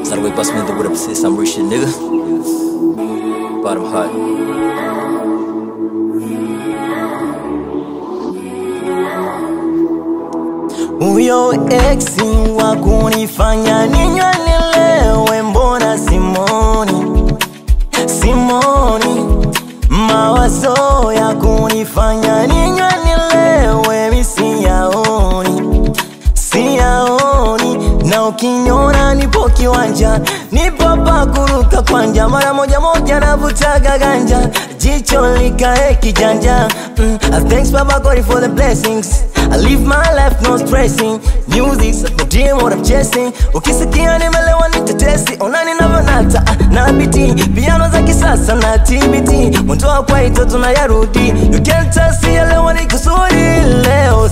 That's the way bust me the with a persist, I'm rich shit, nigga. Bottom hot. Huyo eksi wa kunifanya ninywe nilewe, mbona simoni simoni, mawazo ya kunifanya ninywe nilewe, mi siyaoni siyaoni, na ukiniona nipo kiwanja, nipo pa kuruka kwanja, mara moja moja navutaga ganja, jicho likae kijanja. Mm, uh, thanks Baba God for the blessings. I live my life no stressing. Music's the dream what I'm chasing. Ukisikia nimelewa ni tetesi, ona ninavyonata ah, na biti piano za kisasa na TBT, mwendo wa kwaito tunayarudi. You can't tell sielewa ni kusudi leo